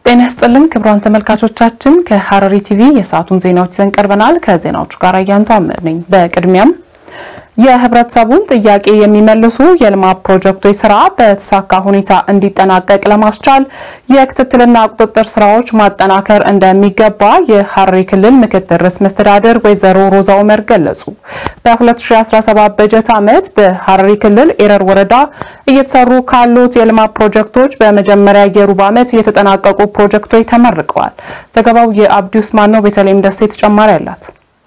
ጤና ይስጥልን ክቡራን ተመልካቾቻችን፣ ከሐረሪ ቲቪ የሰዓቱን ዜናዎች ይዘን ቀርበናል። ከዜናዎቹ ጋር አያንቱ አምር ነኝ። በቅድሚያም የህብረተሰቡን ጥያቄ የሚመልሱ የልማት ፕሮጀክቶች ስራ በተሳካ ሁኔታ እንዲጠናቀቅ ለማስቻል የክትትልና ቁጥጥር ስራዎች ማጠናከር እንደሚገባ የሐረሪ ክልል ምክትል ርዕሰ መስተዳድር ወይዘሮ ሮዛ ኡመር ገለጹ። በ2017 በጀት ዓመት በሐረሪ ክልል ኤረር ወረዳ እየተሰሩ ካሉት የልማት ፕሮጀክቶች በመጀመሪያ የሩብ ዓመት የተጠናቀቁ ፕሮጀክቶች ተመርቀዋል። ዘገባው የአብዲ ውስማን ነው። ቤተልሔም ደሴ ተጨማሪ አላት።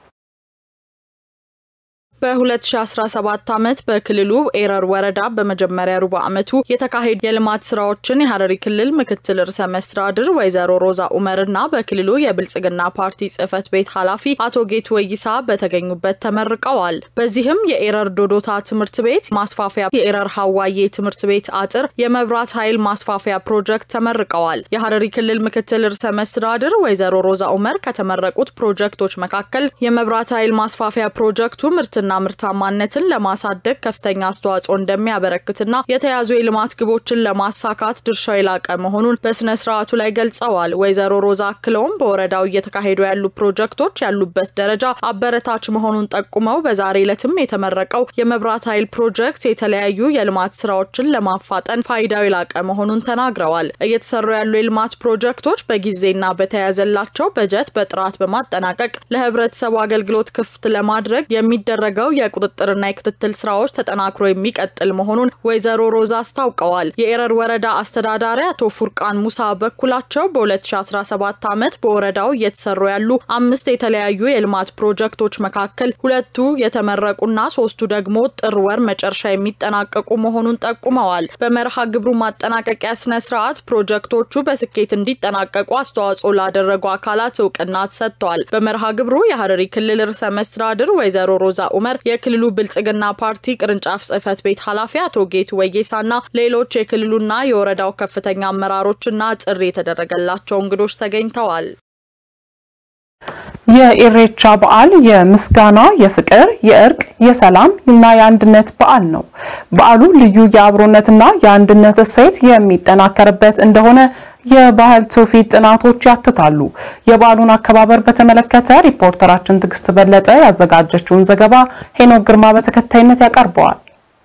በ2017 ዓመት በክልሉ ኤረር ወረዳ በመጀመሪያ ሩብ ዓመቱ የተካሄዱ የልማት ስራዎችን የሐረሪ ክልል ምክትል ርዕሰ መስተዳድር ወይዘሮ ሮዛ ኡመርና በክልሉ የብልጽግና ፓርቲ ጽህፈት ቤት ኃላፊ አቶ ጌቱ ወይሳ በተገኙበት ተመርቀዋል። በዚህም የኤረር ዶዶታ ትምህርት ቤት ማስፋፊያ፣ የኤረር ሀዋዬ ትምህርት ቤት አጥር፣ የመብራት ኃይል ማስፋፊያ ፕሮጀክት ተመርቀዋል። የሐረሪ ክልል ምክትል ርዕሰ መስተዳድር ወይዘሮ ሮዛ ኡመር ከተመረቁት ፕሮጀክቶች መካከል የመብራት ኃይል ማስፋፊያ ፕሮጀክቱ ምርትና ምርታማነትን ለማሳደግ ከፍተኛ አስተዋጽኦ እንደሚያበረክትና የተያዙ የልማት ግቦችን ለማሳካት ድርሻው የላቀ መሆኑን በስነ ስርዓቱ ላይ ገልጸዋል። ወይዘሮ ሮዛ አክለውም በወረዳው እየተካሄዱ ያሉ ፕሮጀክቶች ያሉበት ደረጃ አበረታች መሆኑን ጠቁመው በዛሬ ዕለትም የተመረቀው የመብራት ኃይል ፕሮጀክት የተለያዩ የልማት ስራዎችን ለማፋጠን ፋይዳው የላቀ መሆኑን ተናግረዋል። እየተሰሩ ያሉ የልማት ፕሮጀክቶች በጊዜና በተያያዘላቸው በጀት በጥራት በማጠናቀቅ ለህብረተሰቡ አገልግሎት ክፍት ለማድረግ የሚደረገው የቁጥጥርና የክትትል ስራዎች ተጠናክሮ የሚቀጥል መሆኑን ወይዘሮ ሮዛ አስታውቀዋል። የኤረር ወረዳ አስተዳዳሪ አቶ ፉርቃን ሙሳ በኩላቸው በ2017 ዓመት በወረዳው እየተሰሩ ያሉ አምስት የተለያዩ የልማት ፕሮጀክቶች መካከል ሁለቱ የተመረቁና ሶስቱ ደግሞ ጥር ወር መጨረሻ የሚጠናቀቁ መሆኑን ጠቁመዋል። በመርሃ ግብሩ ማጠናቀቂያ ስነ ስርዓት ፕሮጀክቶቹ በስኬት እንዲጠናቀቁ አስተዋጽኦ ላደረጉ አካላት እውቅና ተሰጥቷል። በመርሃ ግብሩ የሐረሪ ክልል ርዕሰ መስተዳድር ወይዘሮ ሮዛ ኡመር የክልሉ ብልጽግና ፓርቲ ቅርንጫፍ ጽህፈት ቤት ኃላፊ አቶ ጌቱ ወጌሳና ሌሎች የክልሉና የወረዳው ከፍተኛ አመራሮችና ጥሪ የተደረገላቸው እንግዶች ተገኝተዋል። የኢሬቻ በዓል የምስጋና፣ የፍቅር፣ የእርቅ፣ የሰላም እና የአንድነት በዓል ነው። በዓሉ ልዩ የአብሮነትና የአንድነት እሴት የሚጠናከርበት እንደሆነ የባህል ትውፊት ጥናቶች ያትታሉ። የበዓሉን አከባበር በተመለከተ ሪፖርተራችን ትዕግስት በለጠ ያዘጋጀችውን ዘገባ ሄኖክ ግርማ በተከታይነት ያቀርበዋል።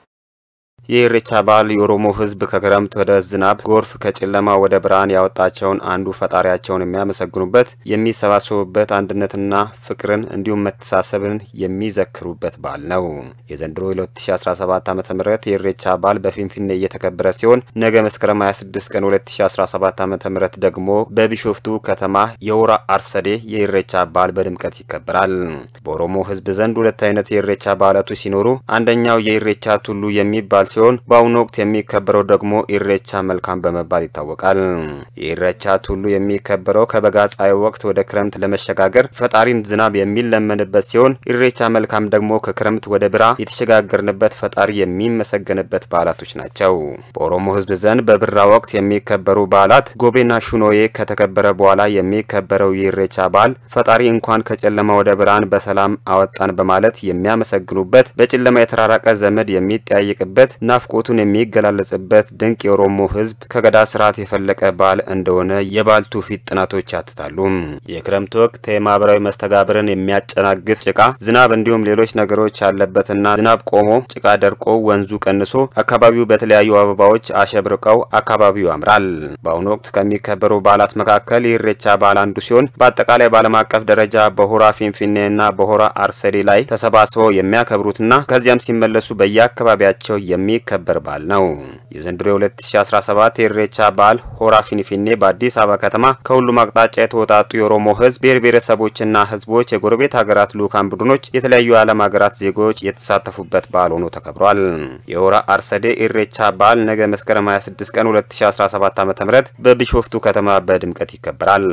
የኢሬቻ በዓል የኦሮሞ ሕዝብ ከክረምት ወደ ዝናብ፣ ጎርፍ ከጨለማ ወደ ብርሃን ያወጣቸውን አንዱ ፈጣሪያቸውን የሚያመሰግኑበት፣ የሚሰባሰቡበት፣ አንድነትና ፍቅርን እንዲሁም መተሳሰብን የሚዘክሩበት በዓል ነው። የዘንድሮ የ2017 ዓ ም የኢሬቻ በዓል በፊንፊኔ እየተከበረ ሲሆን ነገ መስከረም 26 ቀን 2017 ዓ ም ደግሞ በቢሾፍቱ ከተማ የሆራ አርሰዴ የኢሬቻ በዓል በድምቀት ይከበራል። በኦሮሞ ሕዝብ ዘንድ ሁለት አይነት የኢሬቻ በዓላቶች ሲኖሩ አንደኛው የኢሬቻ ቱሉ የሚባል ሲሆን በአሁኑ ወቅት የሚከበረው ደግሞ ኢሬቻ መልካም በመባል ይታወቃል። የኢሬቻ ቱሉ የሚከበረው ከበጋ ፀሐይ ወቅት ወደ ክረምት ለመሸጋገር ፈጣሪን ዝናብ የሚለመንበት ሲሆን ኢሬቻ መልካም ደግሞ ከክረምት ወደ ብራ የተሸጋገርንበት ፈጣሪ የሚመሰገንበት በዓላቶች ናቸው። በኦሮሞ ሕዝብ ዘንድ በብራ ወቅት የሚከበሩ በዓላት ጎቤና ሹኖዬ ከተከበረ በኋላ የሚከበረው የኢሬቻ በዓል ፈጣሪ እንኳን ከጨለማ ወደ ብርሃን በሰላም አወጣን በማለት የሚያመሰግኑበት፣ በጨለማ የተራራቀ ዘመድ የሚጠያይቅበት ናፍቆቱን የሚገላለጽበት ድንቅ የኦሮሞ ህዝብ ከገዳ ስርዓት የፈለቀ በዓል እንደሆነ የበዓል ትውፊት ጥናቶች ያትታሉ። የክረምት ወቅት የማህበራዊ መስተጋብርን የሚያጨናግፍ ጭቃ፣ ዝናብ እንዲሁም ሌሎች ነገሮች ያለበትና ዝናብ ቆሞ ጭቃ ደርቆ ወንዙ ቀንሶ አካባቢው በተለያዩ አበባዎች አሸብርቀው አካባቢው ያምራል። በአሁኑ ወቅት ከሚከበሩ በዓላት መካከል የኢሬቻ በዓል አንዱ ሲሆን በአጠቃላይ በዓለም አቀፍ ደረጃ በሆራ ፊንፊኔና በሆራ አርሰዴ ላይ ተሰባስበው የሚያከብሩትና ከዚያም ሲመለሱ በየአካባቢያቸው የሚከበር በዓል ነው። የዘንድሮ የ2017 የኢሬቻ በዓል ሆራ ፊንፊኔ በአዲስ አበባ ከተማ ከሁሉም አቅጣጫ የተወጣጡ የኦሮሞ ህዝብ ብሔር ብሔረሰቦችና ህዝቦች፣ የጎረቤት ሀገራት ልዑካን ቡድኖች፣ የተለያዩ የዓለም ሀገራት ዜጎች የተሳተፉበት በዓል ሆኖ ተከብሯል። የሆራ አርሰዴ ኢሬቻ በዓል ነገ መስከረም 26 ቀን 2017 ዓ.ም በቢሾፍቱ ከተማ በድምቀት ይከበራል።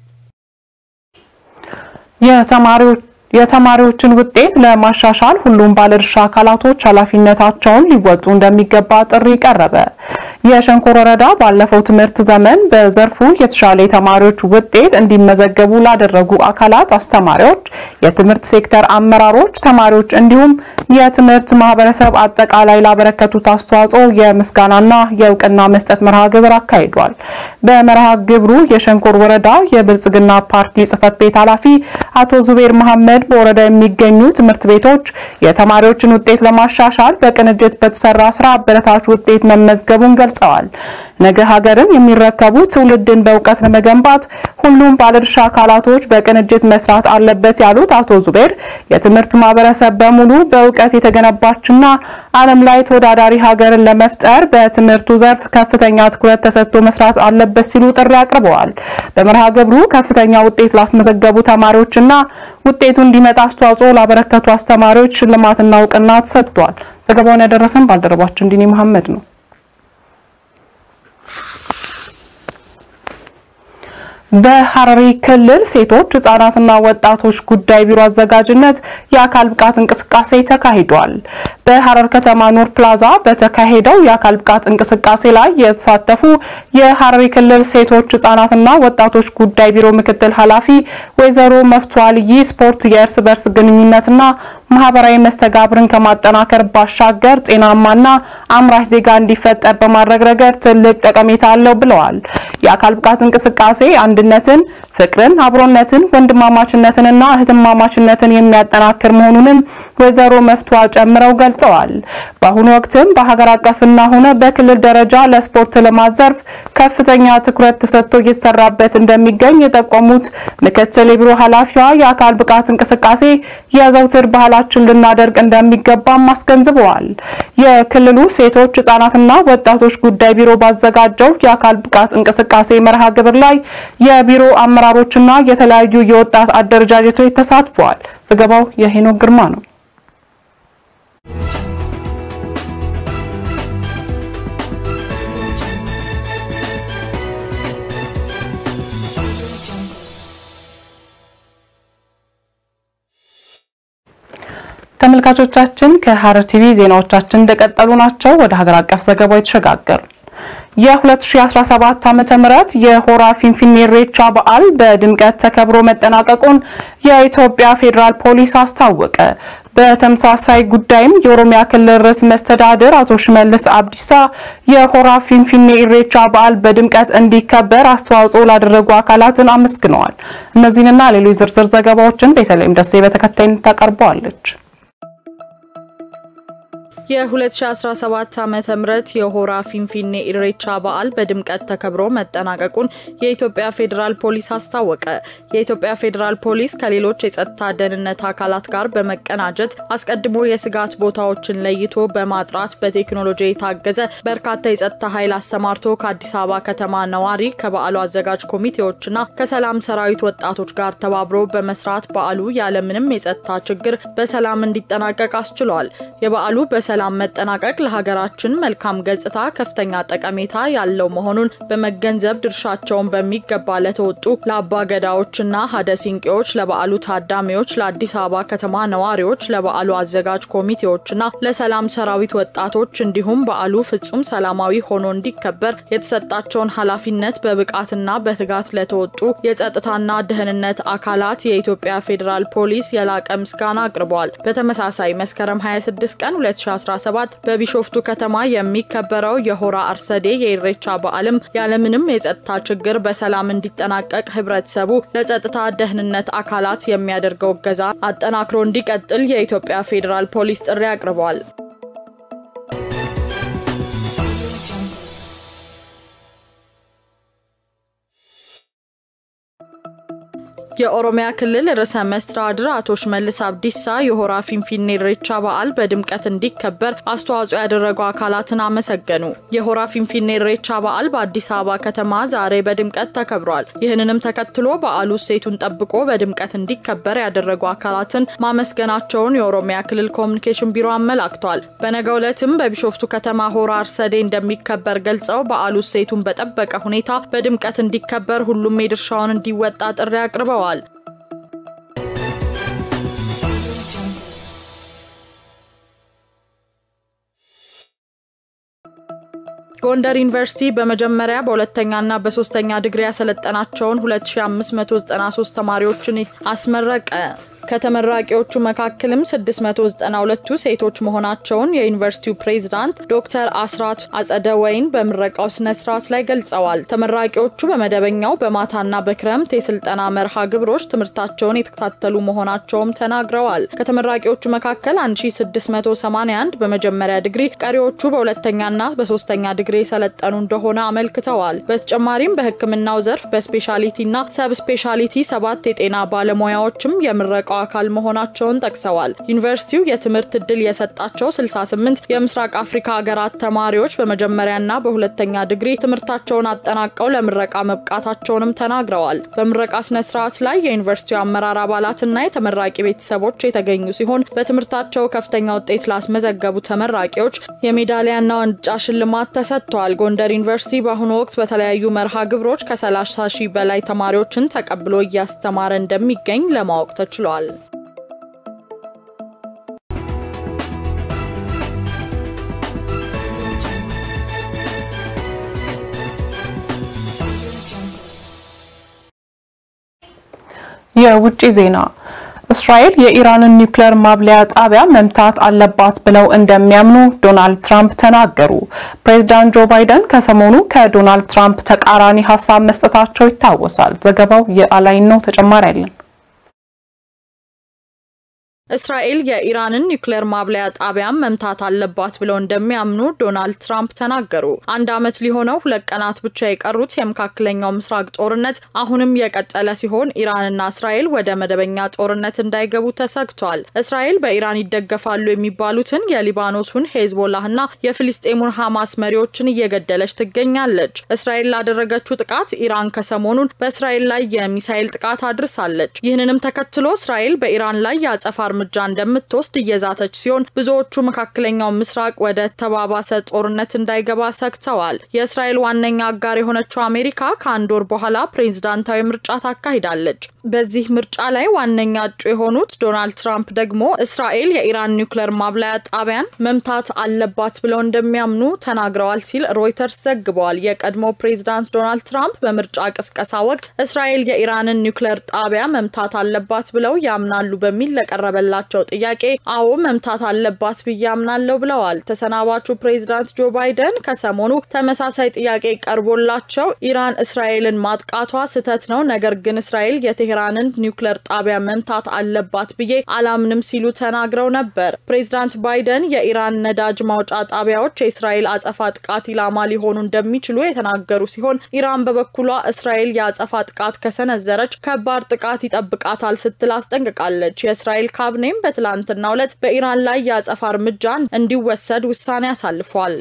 የተማሪዎች የተማሪዎችን ውጤት ለማሻሻል ሁሉም ባለድርሻ አካላቶች ኃላፊነታቸውን ሊወጡ እንደሚገባ ጥሪ ቀረበ። የሸንኮር ወረዳ ባለፈው ትምህርት ዘመን በዘርፉ የተሻለ የተማሪዎች ውጤት እንዲመዘገቡ ላደረጉ አካላት፣ አስተማሪዎች፣ የትምህርት ሴክተር አመራሮች፣ ተማሪዎች እንዲሁም የትምህርት ማህበረሰብ አጠቃላይ ላበረከቱት አስተዋጽኦ የምስጋናና የእውቅና መስጠት መርሃ ግብር አካሂዷል። በመርሃ ግብሩ የሸንኮር ወረዳ የብልጽግና ፓርቲ ጽህፈት ቤት ኃላፊ አቶ ዙቤር መሐመድ በወረዳ የሚገኙ ትምህርት ቤቶች የተማሪዎችን ውጤት ለማሻሻል በቅንጅት በተሰራ ስራ አበረታች ውጤት መመዝገቡን ገልጸዋል። ነገ ሀገርን የሚረከቡ ትውልድን በእውቀት ለመገንባት ሁሉም ባለድርሻ አካላቶች በቅንጅት መስራት አለበት ያሉት አቶ ዙቤር የትምህርት ማህበረሰብ በሙሉ በእውቀት የተገነባችና ዓለም ላይ ተወዳዳሪ ሀገርን ለመፍጠር በትምህርቱ ዘርፍ ከፍተኛ ትኩረት ተሰጥቶ መስራት አለበት ሲሉ ጥሪ አቅርበዋል። በመርሃ ግብሩ ከፍተኛ ውጤት ላስመዘገቡ ተማሪዎችና ውጤቱ እንዲመጣ አስተዋጽኦ ላበረከቱ አስተማሪዎች ሽልማትና እውቅና ተሰጥቷል። ዘገባውን ያደረሰን ባልደረባችን ዲኒ መሐመድ ነው። በሐረሪ ክልል ሴቶች ህጻናትና ወጣቶች ጉዳይ ቢሮ አዘጋጅነት የአካል ብቃት እንቅስቃሴ ተካሂዷል። በሐረር ከተማ ኑር ፕላዛ በተካሄደው የአካል ብቃት እንቅስቃሴ ላይ የተሳተፉ የሐረሪ ክልል ሴቶች ህጻናትና ወጣቶች ጉዳይ ቢሮ ምክትል ኃላፊ ወይዘሮ መፍቱ አልይ ስፖርት የእርስ በርስ ግንኙነትና ማህበራዊ መስተጋብርን ከማጠናከር ባሻገር ጤናማና አምራች ዜጋ እንዲፈጠር በማድረግ ረገድ ትልቅ ጠቀሜታ አለው ብለዋል። የአካል ብቃት እንቅስቃሴ አንድነትን፣ ፍቅርን፣ አብሮነትን፣ ወንድማማችነትንና እህትማማችነትን የሚያጠናክር መሆኑንም ወይዘሮ መፍቷ ጨምረው ገልጸዋል። በአሁኑ ወቅትም በሀገር አቀፍና ሆነ በክልል ደረጃ ለስፖርት ልማት ዘርፍ ከፍተኛ ትኩረት ተሰጥቶ እየተሰራበት እንደሚገኝ የጠቆሙት ምክትል የቢሮ ኃላፊዋ የአካል ብቃት እንቅስቃሴ የዘውትር ባህላችን ልናደርግ እንደሚገባም አስገንዝበዋል። የክልሉ ሴቶች ህጻናትና ወጣቶች ጉዳይ ቢሮ ባዘጋጀው የአካል ብቃት እንቅስቃሴ መርሃ ግብር ላይ የቢሮ አመራሮችና የተለያዩ የወጣት አደረጃጀቶች ተሳትፈዋል። ዘገባው የሄኖክ ግርማ ነው። ተመልካቾቻችን ከሐረር ቲቪ ዜናዎቻችን እንደቀጠሉ ናቸው። ወደ ሀገር አቀፍ ዘገባው የተሸጋገሩ የ2017 ዓመተ ምህረት የሆራ ፊንፊኔ ኢሬቻ በዓል በድምቀት ተከብሮ መጠናቀቁን የኢትዮጵያ ፌዴራል ፖሊስ አስታወቀ። በተመሳሳይ ጉዳይም የኦሮሚያ ክልል ርዕሰ መስተዳድር አቶ ሽመልስ አብዲሳ የሆራ ፊንፊኔ ኢሬቻ በዓል በድምቀት እንዲከበር አስተዋጽኦ ላደረጉ አካላትን አመስግነዋል። እነዚህንና ሌሎች ዝርዝር ዘገባዎችን ቤተልሔም ደሴ በተከታይነት ታቀርበዋለች። የ2017 ዓመተ ምህረት የሆራ ፊንፊኔ ኢሬቻ በዓል በድምቀት ተከብሮ መጠናቀቁን የኢትዮጵያ ፌዴራል ፖሊስ አስታወቀ። የኢትዮጵያ ፌዴራል ፖሊስ ከሌሎች የጸጥታ ደህንነት አካላት ጋር በመቀናጀት አስቀድሞ የስጋት ቦታዎችን ለይቶ በማጥራት በቴክኖሎጂ የታገዘ በርካታ የጸጥታ ኃይል አሰማርቶ ከአዲስ አበባ ከተማ ነዋሪ ከበዓሉ አዘጋጅ ኮሚቴዎችና ከሰላም ሰራዊት ወጣቶች ጋር ተባብሮ በመስራት በዓሉ ያለምንም የጸጥታ ችግር በሰላም እንዲጠናቀቅ አስችሏል። የበዓሉ በሰላም መጠናቀቅ ለሀገራችን መልካም ገጽታ ከፍተኛ ጠቀሜታ ያለው መሆኑን በመገንዘብ ድርሻቸውን በሚገባ ለተወጡ ለአባ ገዳዎችና ሀደ ሲንቄዎች፣ ለበዓሉ ታዳሚዎች፣ ለአዲስ አበባ ከተማ ነዋሪዎች፣ ለበዓሉ አዘጋጅ ኮሚቴዎችና ለሰላም ሰራዊት ወጣቶች እንዲሁም በዓሉ ፍጹም ሰላማዊ ሆኖ እንዲከበር የተሰጣቸውን ኃላፊነት በብቃትና በትጋት ለተወጡ የጸጥታና ደህንነት አካላት የኢትዮጵያ ፌዴራል ፖሊስ የላቀ ምስጋና አቅርበዋል። በተመሳሳይ መስከረም 26 ቀን 2017 በቢሾፍቱ ከተማ የሚከበረው የሆራ አርሰዴ የኢሬቻ በዓልም ያለምንም የጸጥታ ችግር በሰላም እንዲጠናቀቅ ህብረተሰቡ ለጸጥታ ደህንነት አካላት የሚያደርገው እገዛ አጠናክሮ እንዲቀጥል የኢትዮጵያ ፌዴራል ፖሊስ ጥሪ አቅርበዋል። የኦሮሚያ ክልል ርዕሰ መስተዳድር አቶ ሽመልስ አብዲሳ የሆራ ፊንፊኔ ኢሬቻ በዓል በድምቀት እንዲከበር አስተዋጽኦ ያደረጉ አካላትን አመሰገኑ። የሆራ ፊንፊኔ ኢሬቻ በዓል በአዲስ አበባ ከተማ ዛሬ በድምቀት ተከብሯል። ይህንንም ተከትሎ በዓሉ እሴቱን ጠብቆ በድምቀት እንዲከበር ያደረጉ አካላትን ማመስገናቸውን የኦሮሚያ ክልል ኮሚኒኬሽን ቢሮ አመላክቷል። በነገው ዕለትም በቢሾፍቱ ከተማ ሆራ አርሰዴ እንደሚከበር ገልጸው በዓሉ እሴቱን በጠበቀ ሁኔታ በድምቀት እንዲከበር ሁሉም የድርሻውን እንዲወጣ ጥሪ አቅርበዋል። ጎንደር ዩኒቨርሲቲ በመጀመሪያ በሁለተኛና በሶስተኛ ዲግሪ ያሰለጠናቸውን 2593 ተማሪዎችን አስመረቀ። ከተመራቂዎቹ መካከልም 692ቱ ሴቶች መሆናቸውን የዩኒቨርሲቲው ፕሬዝዳንት ዶክተር አስራት አጸደ ወይን በምረቃው ስነ ስርዓት ላይ ገልጸዋል። ተመራቂዎቹ በመደበኛው በማታና በክረምት የስልጠና መርሃ ግብሮች ትምህርታቸውን የተከታተሉ መሆናቸውም ተናግረዋል። ከተመራቂዎቹ መካከል 1681 በመጀመሪያ ዲግሪ፣ ቀሪዎቹ በሁለተኛና በሶስተኛ ዲግሪ የሰለጠኑ እንደሆነ አመልክተዋል። በተጨማሪም በሕክምናው ዘርፍ በስፔሻሊቲና ሰብ ስፔሻሊቲ ሰባት የጤና ባለሙያዎችም የምረቃ አካል መሆናቸውን ጠቅሰዋል። ዩኒቨርሲቲው የትምህርት እድል የሰጣቸው 68 የምስራቅ አፍሪካ ሀገራት ተማሪዎች በመጀመሪያና በሁለተኛ ዲግሪ ትምህርታቸውን አጠናቀው ለምረቃ መብቃታቸውንም ተናግረዋል። በምረቃ ስነ ስርዓት ላይ የዩኒቨርሲቲው አመራር አባላትና የተመራቂ ቤተሰቦች የተገኙ ሲሆን በትምህርታቸው ከፍተኛ ውጤት ላስመዘገቡ ተመራቂዎች የሜዳሊያና ዋንጫ ሽልማት ተሰጥቷል። ጎንደር ዩኒቨርሲቲ በአሁኑ ወቅት በተለያዩ መርሃ ግብሮች ከ30 ሺህ በላይ ተማሪዎችን ተቀብሎ እያስተማረ እንደሚገኝ ለማወቅ ተችሏል። የውጭ ዜና እስራኤል የኢራንን ኒውክሌር ማብለያ ጣቢያ መምታት አለባት ብለው እንደሚያምኑ ዶናልድ ትራምፕ ተናገሩ። ፕሬዚዳንት ጆ ባይደን ከሰሞኑ ከዶናልድ ትራምፕ ተቃራኒ ሀሳብ መስጠታቸው ይታወሳል። ዘገባው የአላይን ነው። ተጨማሪ አለን። እስራኤል የኢራንን ኒውክሌር ማብለያ ጣቢያን መምታት አለባት ብለው እንደሚያምኑ ዶናልድ ትራምፕ ተናገሩ። አንድ ዓመት ሊሆነው ሁለት ቀናት ብቻ የቀሩት የመካከለኛው ምስራቅ ጦርነት አሁንም የቀጠለ ሲሆን ኢራንና እስራኤል ወደ መደበኛ ጦርነት እንዳይገቡ ተሰግቷል። እስራኤል በኢራን ይደገፋሉ የሚባሉትን የሊባኖሱን ሄዝቦላህና የፊልስጤሙን ሐማስ መሪዎችን እየገደለች ትገኛለች። እስራኤል ላደረገችው ጥቃት ኢራን ከሰሞኑን በእስራኤል ላይ የሚሳኤል ጥቃት አድርሳለች። ይህንንም ተከትሎ እስራኤል በኢራን ላይ የአጸፋ እርምጃ እንደምትወስድ እየዛተች ሲሆን ብዙዎቹ መካከለኛው ምስራቅ ወደ ተባባሰ ጦርነት እንዳይገባ ሰግተዋል። የእስራኤል ዋነኛ አጋር የሆነችው አሜሪካ ከአንድ ወር በኋላ ፕሬዝዳንታዊ ምርጫ ታካሂዳለች። በዚህ ምርጫ ላይ ዋነኛ እጩ የሆኑት ዶናልድ ትራምፕ ደግሞ እስራኤል የኢራን ኒውክሌር ማብላያ ጣቢያን መምታት አለባት ብለው እንደሚያምኑ ተናግረዋል ሲል ሮይተርስ ዘግበዋል። የቀድሞ ፕሬዝዳንት ዶናልድ ትራምፕ በምርጫ ቅስቀሳ ወቅት እስራኤል የኢራንን ኒውክሌር ጣቢያ መምታት አለባት ብለው ያምናሉ በሚል ለቀረበ ላቸው ጥያቄ አዎ መምታት አለባት ብዬ አምናለሁ ብለዋል። ተሰናባቹ ፕሬዝዳንት ጆ ባይደን ከሰሞኑ ተመሳሳይ ጥያቄ ቀርቦላቸው ኢራን እስራኤልን ማጥቃቷ ስህተት ነው፣ ነገር ግን እስራኤል የቴሄራንን ኒውክሌር ጣቢያ መምታት አለባት ብዬ አላምንም ሲሉ ተናግረው ነበር። ፕሬዝዳንት ባይደን የኢራን ነዳጅ ማውጫ ጣቢያዎች የእስራኤል አጸፋ ጥቃት ኢላማ ሊሆኑ እንደሚችሉ የተናገሩ ሲሆን ኢራን በበኩሏ እስራኤል የአጸፋ ጥቃት ከሰነዘረች ከባድ ጥቃት ይጠብቃታል ስትል አስጠንቅቃለች። የእስራኤል ካቢኔም በትላንትናው ዕለት በኢራን ላይ የአጸፋ እርምጃ እንዲወሰድ ውሳኔ አሳልፏል።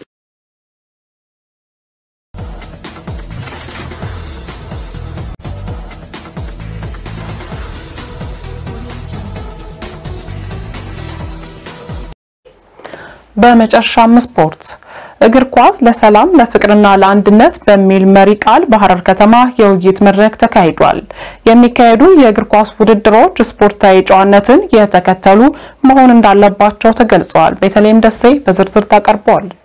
በመጨረሻም ስፖርት እግር ኳስ ለሰላም ለፍቅርና ለአንድነት በሚል መሪ ቃል በሐረር ከተማ የውይይት መድረክ ተካሂዷል። የሚካሄዱ የእግር ኳስ ውድድሮች ስፖርታዊ ጨዋነትን የተከተሉ መሆን እንዳለባቸው ተገልጸዋል። በተለይም ደሴ በዝርዝር ታቀርበዋለች።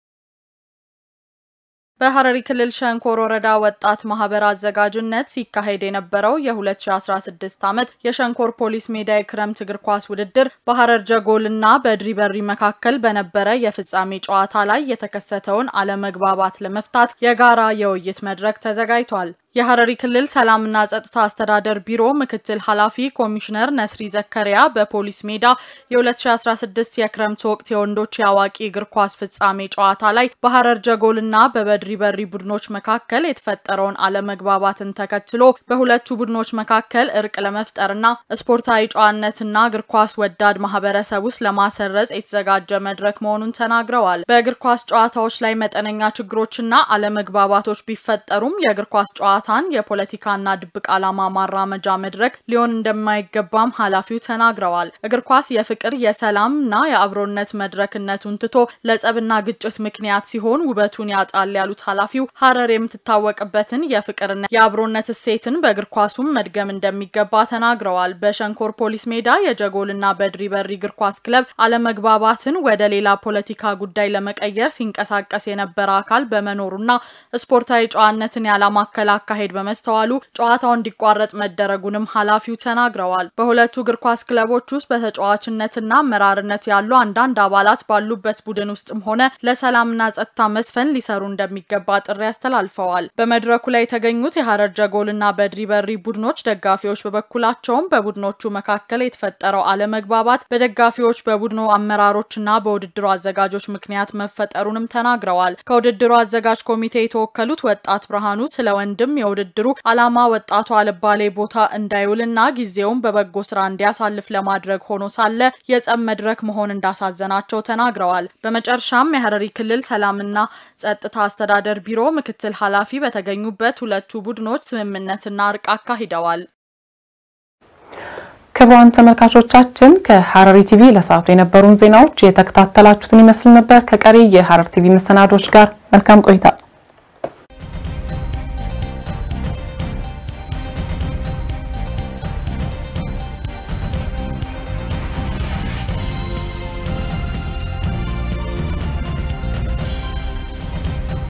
በሐረሪ ክልል ሸንኮር ወረዳ ወጣት ማህበር አዘጋጅነት ሲካሄድ የነበረው የ2016 ዓመት የሸንኮር ፖሊስ ሜዳ የክረምት እግር ኳስ ውድድር በሐረር ጀጎልና በድሪ በሪ መካከል በነበረ የፍጻሜ ጨዋታ ላይ የተከሰተውን አለመግባባት ለመፍታት የጋራ የውይይት መድረክ ተዘጋጅቷል። የሐረሪ ክልል ሰላምና ጸጥታ አስተዳደር ቢሮ ምክትል ኃላፊ ኮሚሽነር ነስሪ ዘከሪያ በፖሊስ ሜዳ የ2016 የክረምት ወቅት የወንዶች የአዋቂ እግር ኳስ ፍጻሜ ጨዋታ ላይ በሐረር ጀጎልና በበድሪ በሪ ቡድኖች መካከል የተፈጠረውን አለመግባባትን ተከትሎ በሁለቱ ቡድኖች መካከል እርቅ ለመፍጠርና ስፖርታዊ ጨዋነትና እግር ኳስ ወዳድ ማህበረሰብ ውስጥ ለማሰረጽ የተዘጋጀ መድረክ መሆኑን ተናግረዋል። በእግር ኳስ ጨዋታዎች ላይ መጠነኛ ችግሮችና አለመግባባቶች ቢፈጠሩም የእግር ኳስ ጨዋታ ጨዋታን የፖለቲካና ድብቅ ዓላማ ማራመጃ መድረክ ሊሆን እንደማይገባም ኃላፊው ተናግረዋል። እግር ኳስ የፍቅር የሰላምና የአብሮነት መድረክነቱን ትቶ ለጸብና ግጭት ምክንያት ሲሆን ውበቱን ያጣል ያሉት ኃላፊው ሀረር የምትታወቅበትን የፍቅርና የአብሮነት እሴትን በእግር ኳሱም መድገም እንደሚገባ ተናግረዋል። በሸንኮር ፖሊስ ሜዳ የጀጎልና በድሪ በሪ እግር ኳስ ክለብ አለመግባባትን ወደ ሌላ ፖለቲካ ጉዳይ ለመቀየር ሲንቀሳቀስ የነበረ አካል በመኖሩና ስፖርታዊ ጨዋነትን ያላማከለ አካሄድ በመስተዋሉ ጨዋታው እንዲቋረጥ መደረጉንም ኃላፊው ተናግረዋል። በሁለቱ እግር ኳስ ክለቦች ውስጥ በተጫዋችነትና አመራርነት ያሉ አንዳንድ አባላት ባሉበት ቡድን ውስጥም ሆነ ለሰላምና ጸጥታ መስፈን ሊሰሩ እንደሚገባ ጥሪ አስተላልፈዋል። በመድረኩ ላይ የተገኙት የሀረር ጀጎልና በድሪ በሪ ቡድኖች ደጋፊዎች በበኩላቸውም በቡድኖቹ መካከል የተፈጠረው አለመግባባት በደጋፊዎች በቡድኑ አመራሮችና በውድድሩ አዘጋጆች ምክንያት መፈጠሩንም ተናግረዋል። ከውድድሩ አዘጋጅ ኮሚቴ የተወከሉት ወጣት ብርሃኑ ስለ ወንድም የውድድሩ ዓላማ ወጣቱ አልባሌ ቦታ እንዳይውልና ጊዜውን በበጎ ስራ እንዲያሳልፍ ለማድረግ ሆኖ ሳለ የጸብ መድረክ መሆን እንዳሳዘናቸው ተናግረዋል። በመጨረሻም የሀረሪ ክልል ሰላምና ጸጥታ አስተዳደር ቢሮ ምክትል ኃላፊ በተገኙበት ሁለቱ ቡድኖች ስምምነትና እርቅ አካሂደዋል። ክቡራን ተመልካቾቻችን ከሀረሪ ቲቪ ለሰዓቱ የነበሩን ዜናዎች የተከታተላችሁትን ይመስል ነበር። ከቀሪ የሀረር ቲቪ መሰናዶች ጋር መልካም ቆይታ